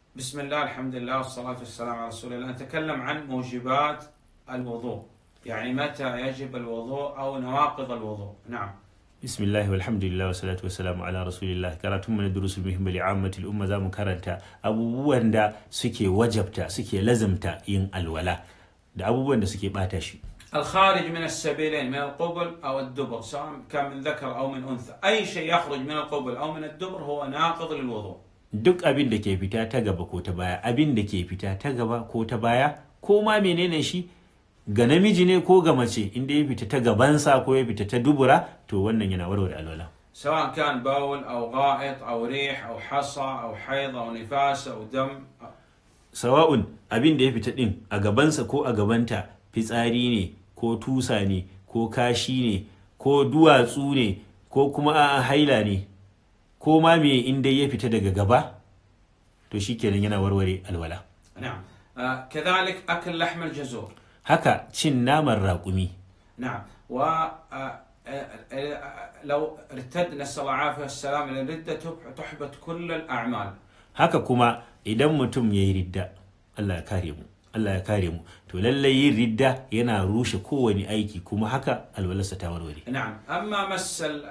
بسم الله الحمد لله والصلاة والسلام على رسول الله نتكلم عن موجبات الوضوء يعني متى يجب الوضوء أو نواقض الوضوء نعم bismillah walhamdulillah wa salatu wa salamu ala rasulillah karatun mu na durusul muhimmi li ammatil umma zamu karanta abubuwan da suke wajabta suke lazimta yin alwala da abubuwan da suke bata shi الخارج من السبيلين من القبل أو الدبر سواء كان من ذكر أو من أنثى أي شيء يخرج من القبل أو من الدبر هو ناقض للوضوء duk abin da ke fita ta gaba ko ta baya abin da ke fita ta gaba ko ta baya ko ma menene shi ga namiji ne ko ga mace inda ya fita ta gabansa ko ya fita ta dubura to wannan yana warware alwala سواء كان بول أو غائط أو ريح أو حصى أو حيض أو نفاس أو دم sawa'un abin da ya fita din a gabansa ko a gabanta fitsari ne ko tusa ne ko kashi ne ko duwatsu ne ko kuma a haila ne ko ma me inda ya fita daga gaba to shikenan yana warware alwala نعم آه كذلك أكل لحم الجزور haka cin naman raƙumi نعم و آه، آه، آه، لو ارتد نسأل الله العافية والسلام إلى الردة تح- تحبط كل الأعمال haka kuma idan mutum ya yi ridda Allah ya kare mu Allah ya kare mu to lallai yin ridda yana rushe kowane aiki kuma haka alwalarsa ta warware نعم أما مس ال-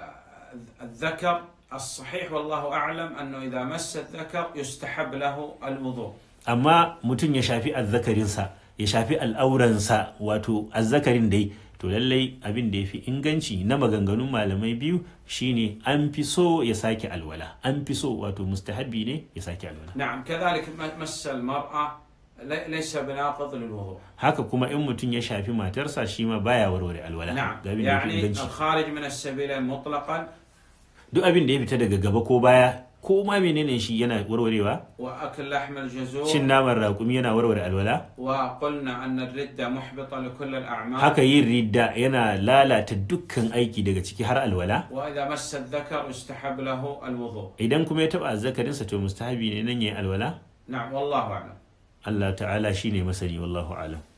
الذكر الصحيح والله أعلم أنه إذا مس الذكر يستحب له الوضوء amma mutum ya shafi azzakarinsa ya shafi al'auransa wato azzakarin dai to lallai abin da ya fi inganci na maganganun malamai biyu shine an fi so ya sake alwala an fi so wato mustahabbi ne ya sake alwala نعم كذلك م- مس المرأة لي- ليس بناقض للوضوء haka kuma in mutum ya shafi matarsa shi ma baya warware alwala نعم ga abin da ya fi يعني inganci الخارج من السبيلين مطلقا duk abin da ya fita daga gaba ko baya ko ma menene shi yana warwarewa وأكل لحم الجزور cin naman raƙumi yana warware alwala وقلنا أن الردة محبطة لكل الأعمال haka yin ridda yana lalata dukkan aiki daga ciki har alwala وإذا مس الذكر يستحب له الوضوء idan kuma ya taba azzakarinsa to mustahabi ne nan yayin alwala نعم والله أعلم Allah ta'ala shine masani wallahu alam